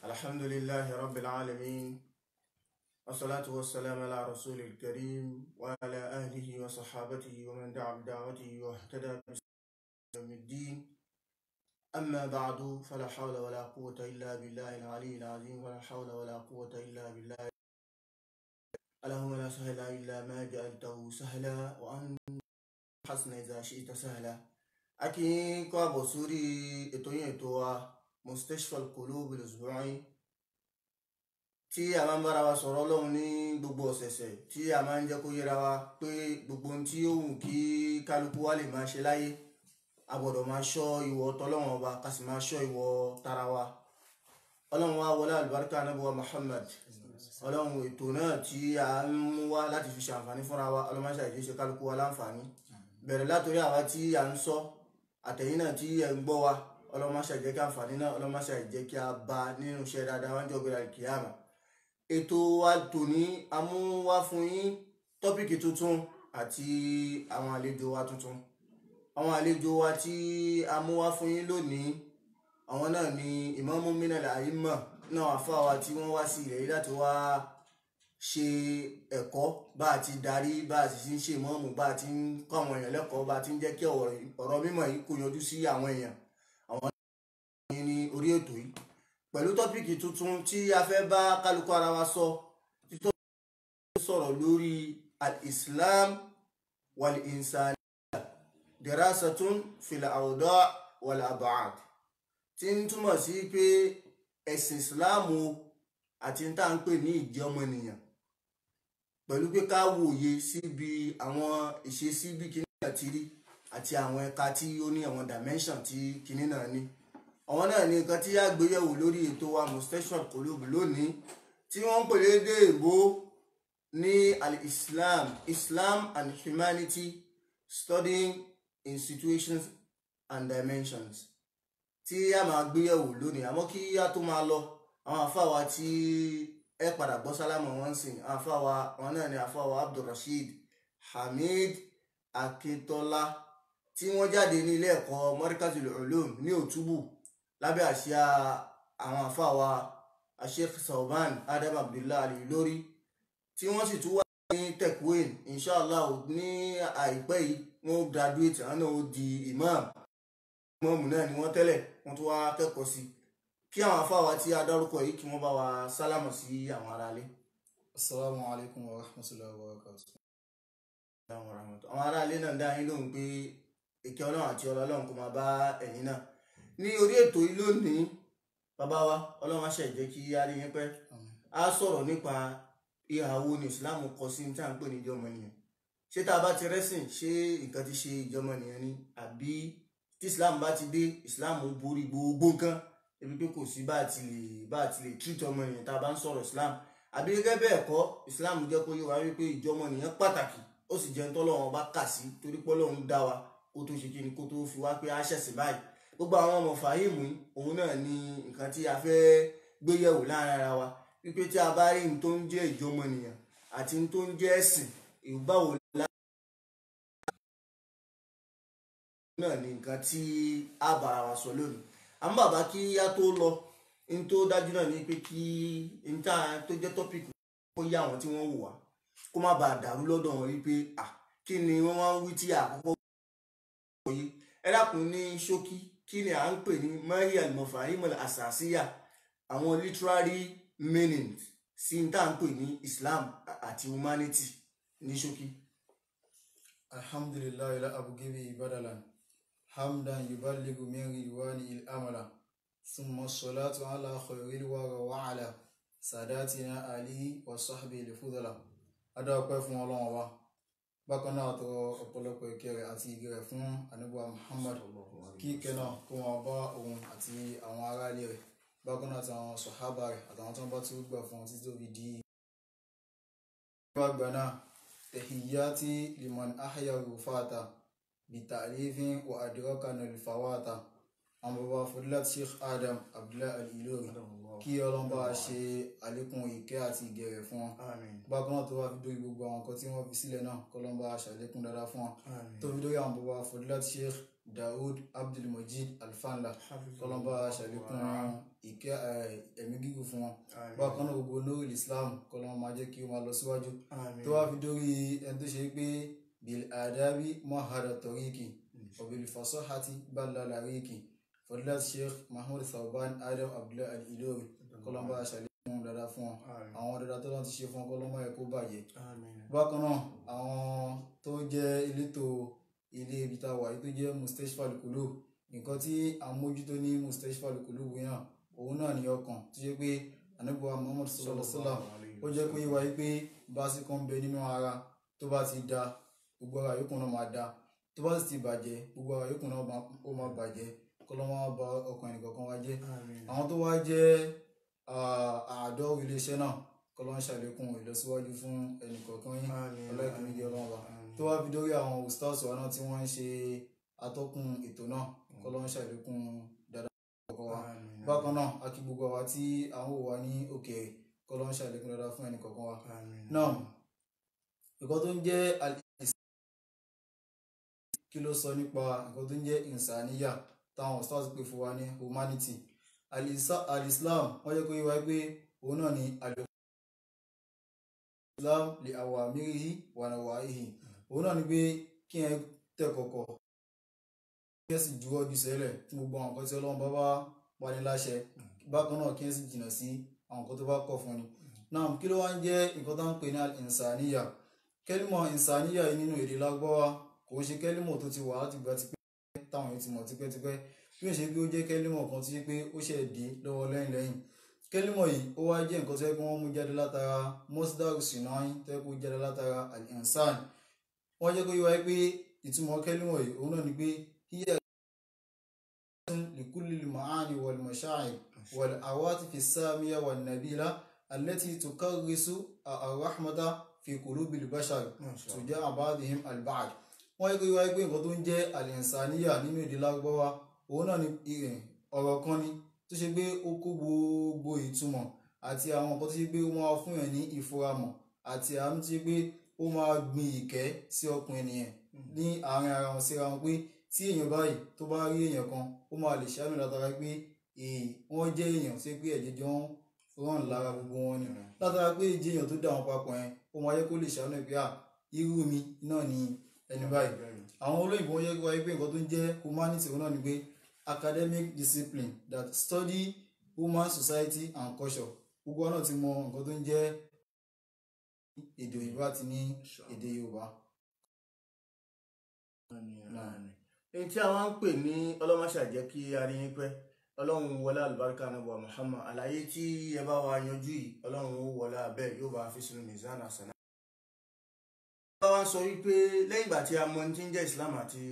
الحمد لله رب العالمين والصلاة والسلام على رسول الكريم وعلى أهله وصحابته ومن دعا بدعوته واهتدى بسلام الدين أما بعد فلا حول ولا قوة إلا بالله العلي العظيم ولا حول ولا قوة إلا بالله اللهم لا سهل إلا ما جعلته سهلا وأن حسن إذا شئت سهلا أكي كابو سوري إتوين إتوا مستشفى القلوب الأسبوعي tí a máa ń bára wa sọ̀rọ̀ ọlọ́run ní gbogbo ọ̀sẹ̀ẹ̀sẹ̀ tí a máa ń jẹ́ kó yẹra wa pé gbogbo ohun tí ó wù kí kálukú wa lè máa ṣe láyé a gbọ́dọ̀ máa ṣọ́ ìwọ tọ́lọ́run ọba ká sì máa ṣọ́ ìwọ tara wa ọlọ́run wa wọlé àlùbáríkà anábíwá Muhammad ọlọ́run ètò náà tí a ń mú wá láti fi ṣàǹfààní fúnra wa ọlọ́run máa ṣàìjẹ́ ṣe kálukú wa láǹfààní bẹ̀rẹ̀ látòrí àwa tí a ń sọ àtẹ̀yìn náà tí ẹ̀ ń gbọ́ wa ọlọ́run máa ṣàìjẹ́ kí àǹfààní náà ọlọ́run máa ṣàìjẹ́ kí a bá nínú iṣẹ́ dáadáa wájú ọgbẹ́ra kìíyàmà ètò wa tòní a mú wá fún yín tọ́pìkì tuntun àti àwọn àlejò wa tuntun àwọn àlejò wa tí a mú wá fún yín lónìí àwọn náà ni ìmáàmù minal àyímọ̀ náà àfa wa tí wọ́n wá sí ilẹ̀ yìí láti wá ṣe ẹ̀kọ́ bá a ti darí bá a sì ń ṣe ìmáàmù bá a ti ń kọ́ àwọn èèyàn lẹ́kọ̀ọ́ bá a ti ń jẹ́ kí ọ̀rọ̀ mímọ̀ yìí kó yanjú sí àwọn èèyàn àwọn náà ní orí ètò yìí pẹ̀lú tọ́pìkì tuntun tí a fẹ́ bá kálukú ara wa sọ títọ́ sọ̀rọ̀ lórí al-islam wal-insaniya dirasatun fil awda wal ab'ad tí ń túmọ̀ sí pé ẹ̀sìn ìsìláàmù àti tá à ń pè ní ìjẹ́ ọmọnìyàn pẹ̀lú pé ká wòye síbi àwọn ìṣesí bí kinní náà ti rí àti àwọn ẹ̀ka tí ó ní àwọn dimension tí kinní náà ní àwọn náà ní nǹkan tí a gbéyẹ̀wò lórí ètò wa mustachar qulub lónìí tí wọ́n ń pèlè dé èbó ní al-islam islam and humanity studying in situations and dimensions tí a máa gbéyẹ̀wò lónìí àmọ́ kí a tó máa lọ àwọn àfáwa tí ẹ padà gbọ́ sálámù wọn sìn àwọn àfáwa wọn náà ní àfáwa abdulrasheed hamid akintola tí wọ́n jáde ní ilé ẹ̀kọ́ markazul ulum ní òtúbù lábẹ́ àṣà àwọn àfáwà Sheikh Sauban Adam Abdullahi Ali lórí tí wọ́n sì tún wá ní tekwen inshallah ní àìpẹ́ yìí wọ́n graduate àwọn náà ó di imam imam náà ni wọ́n tẹ́lẹ̀ wọ́n tún wá kẹ́kọ̀ọ́ sí kí àwọn àfáwà tí a dárúkọ yìí kí wọ́n bá wa sálámù sí àwọn aráalé. Assalamu alaikum wa rahmatullahi wa barakatuh. àwọn aráalé náà dá yín lóhùn pé ìkẹ́ ọlọ́run àti ọlọ́run kò máa bá ẹ̀yin náà ní orí ètò yìí lónìí bàbá wa ọlọ́run aṣẹ ìjẹ́ kí a rí yín pẹ́ a sọ̀rọ̀ nípa ìhà wo ni islam kọ sí ní tí à ń pè ní ìjọmọnìyàn ṣé tá a bá ti rẹ́sìn ṣé nǹkan ti ṣe ìjọmọnìyàn ni àbí tí islam bá ti dé islam borí gbogbo nǹkan ebi pé kò sí bá a ti lè bá a ti lè treat ọmọnìyàn tá a bá ń sọ̀rọ̀ islam àbí gẹ́gẹ́ bẹ́ẹ̀ kọ́ islam jẹ́ kó yé wa wípé ìjọmọnìyàn pàtàkì ó sì jẹ́ ń tọ́lọ́wọ́n bá kà sí torí pé Ọlọ́run dá wa kó tó ṣe kí ni kó tó fi wá pé a ṣẹ̀sìn báyìí gbogbo àwọn ọmọ fàáyìmù òun náà ni nǹkan tí a fẹ́ gbé yẹ̀wò láàrin ara wa wípé tí a bá rí ní tó ń jẹ́ ìjọmọnìyàn àti ní tó ń jẹ́ ẹ̀sìn ìbáwò lá. náà ni nǹkan tí a bára wa sọ lónìí àmọ́ bàbá kí a tó lọ ní tó dájú náà ni pé kí n ta tó jẹ́ tọ́pìkì kó yá àwọn tí wọ́n wò wá kó má bàa dàrú lọ́dọ̀ wọn wípé à kí ni wọ́n máa ń wí tí àkọ́kọ́ wòye ẹ dákun ní ṣókí kí ni à ń pè ní mariam mofahimul asasiya àwọn literary meanings sí n tá à ń pè ní islam àti humanity ní ṣókí. alhamdulillahi la abugibi ibadalan hamdan yuballigu min ridwani il amala thumma salatu ala khairil wara wa ala sadatina ali wa sahbihi al-fudala adáwọ̀pẹ́ fún ọlọ́run wa bákan náà tọrọ ọ̀pọ̀lọpọ̀ ìkẹ́ rẹ̀ àti ìgẹ̀ rẹ̀ fún ànábùwà muhammad kí ìkẹ́ náà kó wọn bá òun àti àwọn aráalé rẹ̀ bákan náà àti àwọn sọ̀hábà rẹ̀ àtàwọn tó ń bá tí ó gbà fún wọn títí tó fi di. ìgbà àgbà náà tahiyyati liman ahya rufata bitalifin wa adrakana alfawata àwọn bàbá fadilat sheikh adam abdullahi al-ilori kí ọlọ́run bá ṣe àlékún ìkẹ́ àti ìgẹ̀ rẹ̀ fún wọn àmín bákan náà tó wá fi dórí gbogbo àwọn nǹkan tí wọ́n fi sílẹ̀ náà kọ́lọ́n bá ṣàlékún dáadáa fún wọn àmín tó fi dórí àwọn bàbá fadilat sheikh daoud abdulmajid alfanla kọlọmba ṣàlékún ìkẹ́ ẹ̀mí gígùn fún wọn bákan náà gbogbo nurul islam kọlọmọ máa jẹ́ kí ó máa lọ síwájú tó wá fi dórí ẹni tó ṣe pé bil adabi mahara toriki wabil fasahati balala riki fadilat sheikh mahmud sauban adam abdullahi al-ilori kọlọmba ṣàlékún dada fún wọn àwọn dada tó lọ́n ti ṣe fún wọn kọlọmọ ẹ̀ kó bàjẹ́ bákan náà àwọn tó jẹ́ elétò ilé ibi tá a wà yìí tó jẹ́ mustashfa al-qulub nǹkan tí a mójútó ní mustashfa al-qulub yẹn òun náà ní ọkàn tó ṣe pé anabuwa muhammad sallallahu alaihi wa sallam ó jẹ́ pé wáyé pé báàsì kan ń bẹ nínú ara tó bá ti da gbogbo ara yòókù náà máa da tó bá sì ti bàjẹ́ gbogbo ara yòókù náà ó máa bàjẹ́ kọ́lọ́mọ́ wá ba ọkàn ẹnìkọ̀ọ̀kan wá jẹ́ àwọn tó wá jẹ́ àádọ́ iléeṣẹ́ náà kọ́lọ́mọ́ ṣàlékún ìlọsíwájú fún ẹnìkọ̀ọ̀kan yín ọlọ́ọ̀kìnrin jẹ́ ọlọ́run wa tó wá fi dórí àwọn ustaz wa náà tí wọ́n ń ṣe atọ́kùn ètò náà kọ́lọ́mọ́ ṣàlékún dáadáa ọkọ̀ wa bákan náà a kí gbogbo àwa tí àwọn ò wá ní òkèèrè kọ́lọ́mọ́ ṣàlékún dáadáa fún ẹnìkọ̀ọ̀kan wa náà nǹkan tó ń jẹ́ kí ló sọ nípa nǹkan tó ń jẹ́ ìsàníyà táwọn stars pè fún wa ní humanity alislam wọ́n jẹ́ kó yé wa pé òun náà ni alislam lè àwọ̀ àmìrìhì wà náà wà áhì òun náà ni pé kí ẹ tẹ̀ kọ̀kọ̀ kí ẹ sì juwọ́ ju sẹ́lẹ̀ fún gbogbo àwọn nǹkan tí ọlọ́run bá bá pa ní láṣẹ bákan náà kí ẹ sì jìnnà sí àwọn nǹkan tó bá kọ̀ fún ni náà kí ló wá ń jẹ́ nǹkan tó ń pè ní ìsàníyà kẹ́límọ̀ ìsàníyà yìí nínú èdè lágbọ́wá kò ń ṣe kẹ́límọ̀ tó ti wà á ti gba tipẹ́ táwọn yìí ti mọ̀ tipẹ́tipẹ́ bí ó ṣe pé ó jẹ́ kẹ́límọ̀ kan tó ṣe pé ó ṣe dé lọ́wọ́ lẹ́yìn lẹ́yìn kẹ́límọ̀ yìí ó wá jẹ́ nǹkan tó yẹ kí wọ́n mú jáde látara mosdar sinai tó yẹ kó jáde látara al-insan wọ́n jẹ́ kó yé wa pé ìtumọ̀ kẹ́límọ̀ yìí òun náà ni pé hiya likulli al-ma'ani wal masha'ir wal awatif as-samiya wan nabila allati tukarrisu ar-rahmata fi qulubil bashar tuja'a ba'dihim al-ba'd wọ́n yẹ kó yé wa pé nǹkan tó ń jẹ́ al-insaniya nínú èdè lárúbáwá òun náà ni ọ̀rọ̀ kan ni tó ṣe pé ó kó gbogbo ìtumọ̀ àti àwọn nǹkan tó ṣe pé ó máa fún yàn ní ìfúramọ̀ àti àánú tó ṣe pé ó máa gbin ìkẹ́ sí ọkùn ènìyàn ní àárín ara wọn síra wọn pé tí èèyàn báyìí tó bá rí èèyàn kan ó máa lè ṣàánú látara pé wọ́n jẹ́ èèyàn tó ṣe pé ẹ̀jẹ̀ jọ ń rán lára gbogbo wọn ni látara pé ìjẹ́ èèyàn tó dà wọn papọ̀ yẹn ó máa yẹ kó lè ṣàánú pé à irú mi náà ni ẹni báyìí àwọn olóyìnbó yẹ kó wáyé pé nǹkan tó ń jẹ́ humanity òun náà ni pé academic discipline that study human society and culture gbogbo náà ti mọ nǹkan tó ń jẹ́ èdè òyìnbó àti ní èdè yorùbá. èyí tí a wá ń pè ní ọlọ́mọṣà jẹ́ kí a rí yín pẹ́ ọlọ́run wọlé àlùbáríkà náà wà Muhammad àlàyé tí ẹ bá wa yanjú yìí ọlọ́run ó wọlé abẹ́ yóò bá fi sínú mizan àsánà. bá wa sọ wípé lẹ́yìn ìgbà tí a mọ ní tí ń jẹ́ Islam àti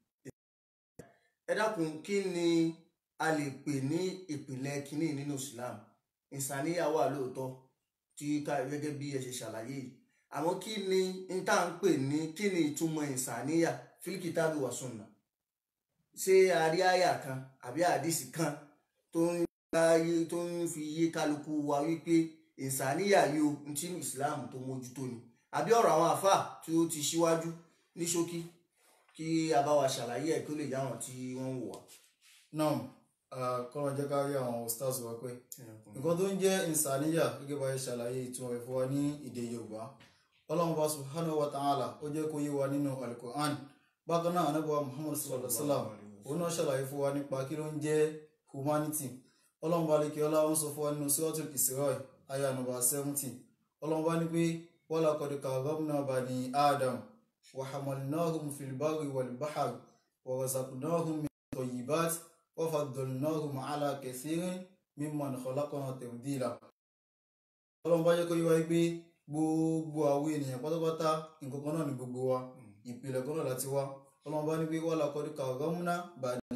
ẹ dákun kí ni a lè pè ní ìpìlẹ̀ kínní nínú Islam ìsàníyà wà lóòótọ́ tí ká gẹ́gẹ́ bí ẹ ṣe ṣàlàyé yìí àmọ́ kí ni n tá à ń pè ní kí ni ìtumọ̀ ìsàníyà fílíkìtàbí wà sunnah ṣé àrí àyà kan àbí àdìsí kan tó ń láyé tó ń fi yé kálukú wa wípé ìsàníyà yóò ń tí Islam tó mójútó ni àbí ọ̀rọ̀ àwọn àfà tí ó ti ṣíwájú ní ṣókí kí a bá wa ṣàlàyé ẹ̀ kó lè yáwọn tí wọ́n ń wò wá. náà kọ́nà jẹ́ ká rí àwọn stars wa pé nǹkan tó ń jẹ́ ìsàníyà gẹ́gẹ́ bá ṣe ṣàlàyé ìtumọ̀ rẹ̀ fún wa ní èdè yorùbá ọlọ́run bá subhanahu wa ta'ala ó jẹ́ kó yé wa nínú alukur'an bákan náà anábọ̀ muhammad sallallahu alaihi wa sallam òun náà ṣàlàyé fún wa nípa kí ló ń jẹ́ humanity ọlọ́run bá lè kí ọlá wọn sọ fún wa nínú suratul isra aya nọmba seventy ọlọ́run bá ní pé wala qad karramna bani adam wa hamalnahum fil barri wal bahri wa razaqnahum min tayyibat wa faddalnahum ala kathirin mimman khalaqna tafdila ọlọ́run bá jẹ́ kó yé wa pé gbogbo àwọn ènìyàn pátápátá nǹkan kan náà ni gbogbo wa ìpìlẹ̀ kan náà láti wá ọlọ́run bá ní pé wala qad karramna bani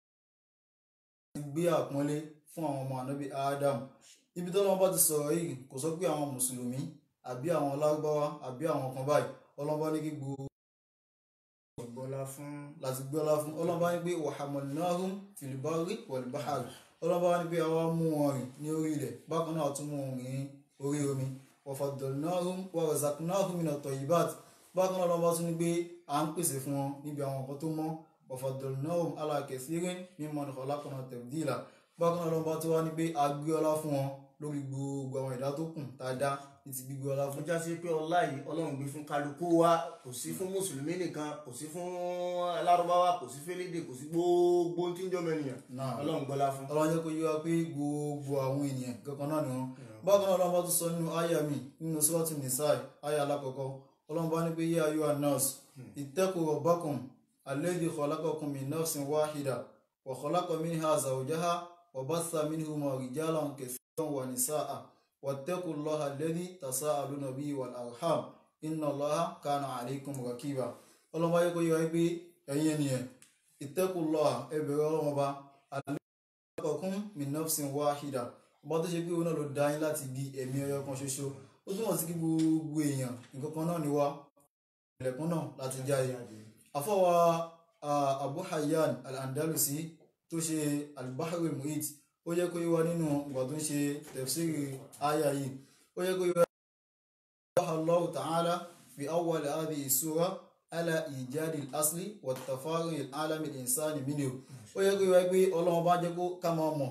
gbé àpọ́nlé fún àwọn ọmọ ànábì Adam ibi tó lọ́wọ́ bá ti sọ̀rọ̀ yìí kò sọ pé àwọn mùsùlùmí àbí àwọn lárúbáwá àbí àwọn kan báyìí ọlọ́run bá ní kí gbogbo ọgbọ́lá fún láti gbé ọlá fún ọlọ́run bá ní pé wa hamalnahum fil barri wal bahri ọlọ́run bá ní pé àwa mú wọn rìn ní orí ilẹ̀ bákan náà tún mú wọn rìn ní orí omi wa faddalnahum wa razaqnahum minat tayyibat bákan náà ọlọ́run bá tún ní pé à ń pèsè fún wọn níbi àwọn nǹkan tó mọ́ وفضلناهم على كثير ممن خلقنا تفضيلا bákan náà lọ́nba tó wá ní pé a gbé ọlá fún wọn lórí gbogbo àwọn ìdá tó kù tá a dá ní ti gbígbé ọlá fún fún jásí pé ọlá yìí ọlọ́run gbé fún kálukú wa kò sí fún mùsùlùmí nìkan kò sí fún alárúbáwá kò sí félédè kò sí gbogbo tí ń jọmọ ènìyàn náà ọlọ́run gbọ́lá fún. ọlọ́run jẹ́ kó yé wa pé gbogbo àwọn ènìyàn kankan náà ni wọ́n bákan náà lọ́nba tó sọ nínú àyà mi nínú sọ́ọ̀tì nìsáì àyà alákọ̀ọ́kọ́ ọlọ́run bá ní pé yé ayọ́ anas ittaqu rabbakum alladhi khalaqakum min nafsin wahida wa khalaqa minha zawjaha wa batha minhuma rijalan kathiran wa nisaa wattaqu allaha alladhi tasaaluna bihi wal arham inna allaha kana alaykum rakiba ọlọ́run bá yẹ kó yé wa pé ẹ̀yin ènìyàn ittaqu allaha ẹ bẹ̀rù ọlọ́run ọba kọ̀ọ̀kún min nafsin wahida ọba tó ṣe pé òun náà ló dá yín láti di ẹ̀mí ọyọ kan ṣoṣo ó túmọ̀ sí kí gbogbo èèyàn nǹkan kan náà ni wá ilẹ̀kùn náà láti jáde afọwà abu hayyan al-andalusi tó ṣe al-bahri muhit ó yẹ kó yé wa nínú ìgbà tó ń ṣe tafsiri aya yìí ó yẹ kó yé wa Allah ta'ala fi awwal hadhihi sura ala ijadi al-asli wa tafari al-alami al-insani minhu ó yẹ kó yẹ pé ọlọ́run bá jẹ́ kó ká máa mọ̀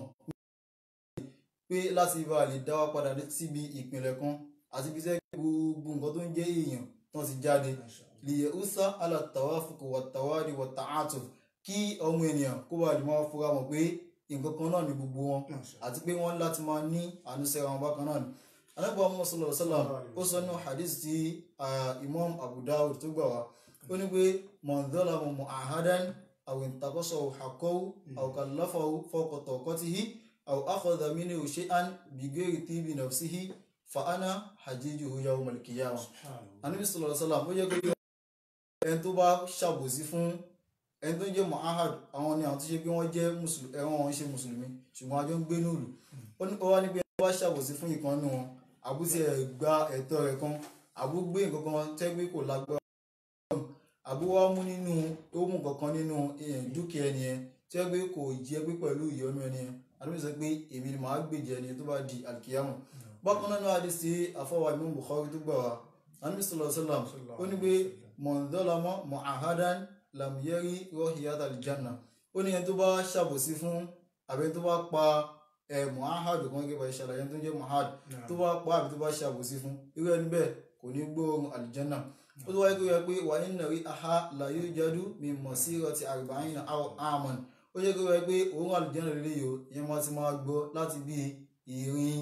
pé láti bá lè dá wa padà síbi ìpìlẹ̀ kan àti bí sẹ́kì gbogbo nǹkan tó ń jẹ́ èèyàn tó ti jáde lìyẹ̀ usa alatawafuku wàtàwádì wàtàátù kí ọmọ ènìyàn kó bá lè máa fura mọ̀ pé nǹkan kan náà ni gbogbo wọn àti pé wọ́n láti máa ní ànúṣẹ́ra wọn bákan náà ni anábọ̀ ọmọ sọlọ sọlọ ó sọ nínú hadith tí imam abu dawud tó gbà wá ó ní pé mọ̀ndọ́là mọ̀ àhádán أو انتقصه حقه أو كلفه فوق طاقته أو أخذ منه شيئا بغير طيب نفسه فأنا حجيجه يوم القيامة Ànábì sallallahu alaihi wasallam ó yẹ kó yọ ẹni tó bá ṣàbòsí fún ẹni tó ń jẹ́ mu'ahad àwọn ni àwọn tó ṣe pé wọ́n jẹ́ mùsùlùmí ẹ̀wọ̀n wọn ṣe mùsùlùmí ṣùgbọ́n àjọ ń gbé nílùú ó wá níbi ẹni tó bá ṣàbòsí fún ìkan nù wọn àbúṣe ẹ̀ gba ẹ̀tọ́ rẹ̀ kan àbú gbé nǹkan kan tẹ́gbé kò lágbára àbí wá mú nínú ó mú kankan nínú dúkìá ẹni yẹn tí wọ́n gbé kò jẹ́ pé pẹ̀lú ìyọnu ẹni yẹn àdúgbò sọ pé èmi ni màá gbèjẹ ẹni tó bá di àlùkìyàmù bákan náà adé sí àfọwà Imam Bukhari tó gbà wá àdúgbò sọlọ sọlọ ó ní pé mọ̀ndọ́lámọ́ mọ̀àhádán làmúyẹ́rí rọ́hìyàtà àlìjánà ó ní ẹni tó bá ṣàbòsí fún àbẹ tó bá pa ẹ mọ̀àhádù kan gẹ́gẹ́ bá ṣàlàyé tó jẹ́ mọ̀àhádù tó bá pa àbí tó bá ṣàbòsí fún irú ẹni bẹ́ẹ̀ kò ní gbóòórùn àlìjánà ó tó wáyé kó yẹ pé wà ní nàrí aha làyé jádú mi mọ̀ sí ọtí àrùbáyìn àmọ́n ó yẹ kó yẹ pé òun àlùjẹ́nà lè yò ìyẹn máa ti máa gbọ́ láti bí ìrìn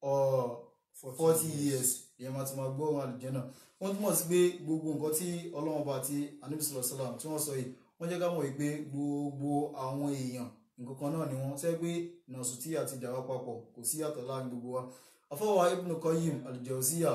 forty years ìyẹn máa ti máa gbọ́ òun àlùjẹ́nà wọ́n túmọ̀ sí pé gbogbo nǹkan tí ọlọ́wọ́n bá ti anábìsọ̀rọ̀ sálàm tí wọ́n sọ yìí wọ́n jẹ́ ká mọ̀ pé gbogbo àwọn èèyàn nǹkan kan náà ni wọ́n sẹ́ pé nàṣùtì àti ìjàwá papọ̀ kò sí yàtọ̀ láàrin gbogbo wa afọwọ́ Ibn Qayyim al-Jawziyya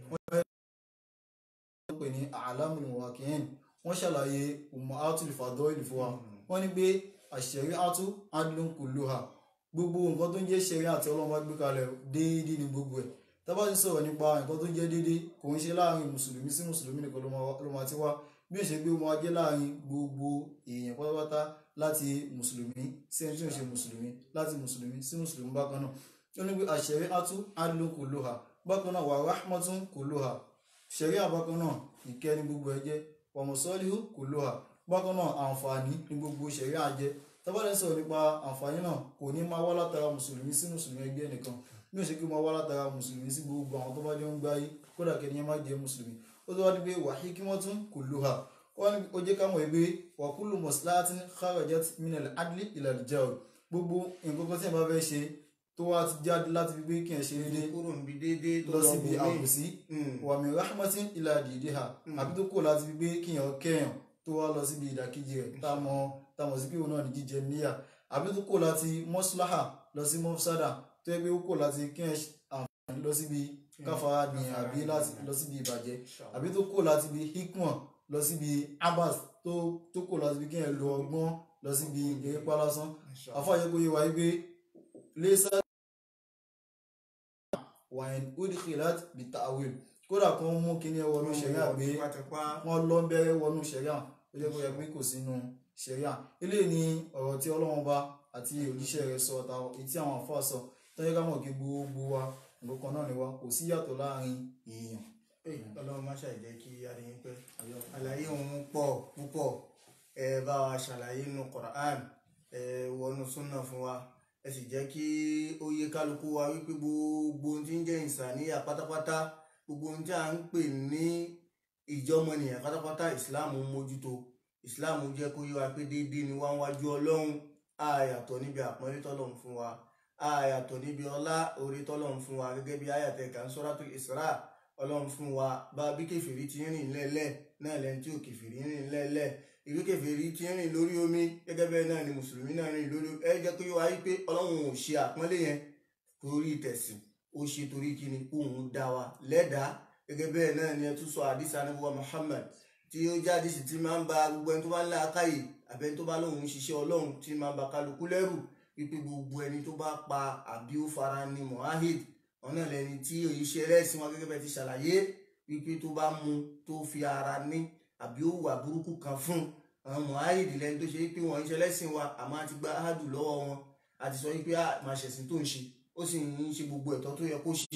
pè ní alamul muwakiyin wọ́n ṣàlàyé ummahatul fadail fún wa wọ́n ní pé ash-shari'atu adlun kulluha gbogbo nǹkan tó ń jẹ́ ṣẹ̀ríà àti ọlọ́mọ gbé kalẹ̀ déédéé ní gbogbo ẹ̀ tábà ti sọ̀rọ̀ nípa nǹkan tó ń jẹ́ déédéé kò ń ṣe láàrin mùsùlùmí sí mùsùlùmí nìkan ló máa ti wá bí ó ṣe gbé wọn jẹ́ láàrin gbogbo èèyàn pátápátá láti mùsùlùmí sí ẹni tí ò ṣe mùsùlùmí láti mùsùlùmí sí mùsùlùmí bákan náà ó ní pé ash-shari'atu adlun kulluha bákan náà wa rahmatun kulluha ṣẹ̀ríà bákan náà ìkẹ́ ní gbogbo ẹ jẹ́ wàmùsọ́líhù kò ló hà bákan náà àǹfààní ní gbogbo ṣẹ̀ríà jẹ́ tábàdàn sọ̀rọ̀ nípa àǹfààní náà kò ní máa wá látara mùsùlùmí sí mùsùlùmí ẹgbẹ́ nìkan bí ó ṣe kí máa wá látara mùsùlùmí sí gbogbo àwọn tó bá jọ ń gbáyé kódà kẹ́ni ẹ má jẹ́ mùsùlùmí ó tó wá ní pé wàhí kí wọ́n tún kò ló hà ó jẹ́ ká mọ̀ pé wàkúlù mọ̀síláàtì kharajat minal adli ilal jawr gbogbo nǹkan kan tí ẹ bá fẹ́ ṣe tó wá ti jáde láti fi pé kí ẹ ṣe déédéé kúrò níbi déédéé tó lọ lọ síbi bòmíì. àbòsí wàmí rahmatin ilà dìídìhà àbí tó kò láti fi pé kíyàn kẹyàn tó wá lọ síbi ìdàkejì rẹ̀ táwọn táwọn sí pé òun náà ní jíjẹ níyà àbí tó kò láti mọ́síláhà lọ sí mọ́sádà tó yẹ pé ó kò láti kíyàn àǹfààní lọ síbi káfàá ní àbí láti lọ síbi ìbàjẹ́ àbí tó kò láti bi hikmọ̀ lọ síbi abas tó tó kò láti fi kíyàn lo ọgbọ́n lọ síbi ìgbéyẹpá lásán afáyẹ kó yé wa yí pé lẹ́sà wàyẹn udkhilat bitawil kódà kan mú kíní ẹ wọnú ṣẹ̀ríà pé tipátipá wọ́n lọ bẹ̀rẹ̀ wọnú ṣẹ̀ríà ó jẹ́ kó yẹ pé kò sínú ṣẹ̀ríà eléyìí ni ọ̀rọ̀ tí Ọlọ́run bá àti òjíṣẹ́ rẹ̀ sọ ọ̀tà etí àwọn àfáà sọ tọ́jú ká mọ̀ kí gbogbo wa nǹkan kan náà ni wa kò sí yàtọ̀ láàrin èèyàn. Ẹ, ọlọ́run má ṣàì jẹ́ kí adìyín pẹ́ àlàyé òun pọ̀ púpọ̀ ẹ bá wa ṣàlàyé nínú Quran ẹ wọnú súnà fún wa ẹ sì jẹ́ kí ó yé kálukú wa wípé gbogbo ohun tí ń jẹ́ ìsàníyà pátápátá gbogbo ohun tí a ń pè ní ìjọmọnìyàn pátápátá ìsìláàmù ń mójútó ìsìláàmù jẹ́ kó yé wa pé déédéé ni wá ń wájú ọlọ́run àyàtọ̀ níbi àpọ́nlé tọ́lọ́run fún wa àyàtọ̀ níbi ọlá orí tọ́lọ́run fún wa gẹ́gẹ́ bí àyàtẹ̀ kan Suratul Isra ọlọ́run fún wa bá bí kèfèrí ti rìn lẹ́lẹ̀ náà lẹ́ni tí ò kèfèrí rìn lẹ́lẹ̀ ìwé kèfèrí ti rìn lórí omi gẹ́gẹ́ bẹ́ẹ̀ náà ni mùsùlùmí náà rìn lórí ẹ jẹ́ kó yé wa wípé ọlọ́run ò ṣe àpọ́nlé yẹn torí tẹ̀sìn ó ṣe torí kíni òun dá wa lẹ́dàá gẹ́gẹ́ bẹ́ẹ̀ náà ni ẹ tún sọ àdìsá anábíwá Muhammad tí ó jáde sí ti máa ń ba gbogbo ẹni tó bá ń lá akáyè àbẹ́ni tó bá lóun ń ṣiṣẹ́ ọlọ́run tí máa ń ba kálukú lẹ́rù wípé gbogbo ẹni tó bá pa àbí ó fara ní mohahid ọ̀nà lẹni tí òyìṣẹ ẹlẹ́sìn wọn gẹ́gẹ́ bẹ́ẹ̀ ti ṣàlàyé wípé tó bá mu tó fi ara ní àbí ó wà burúkú kan fún àwọn mohahid lẹni tó ṣe wípé wọn ń ṣe ẹlẹ́sìn wa àmọ́ àti gba ahadu lọ́wọ́ wọn àti sọ wípé máa ṣẹ̀sìn tó ń ṣe ó sì ń ṣe gbogbo ẹ̀tọ́ tó yẹ kó ṣe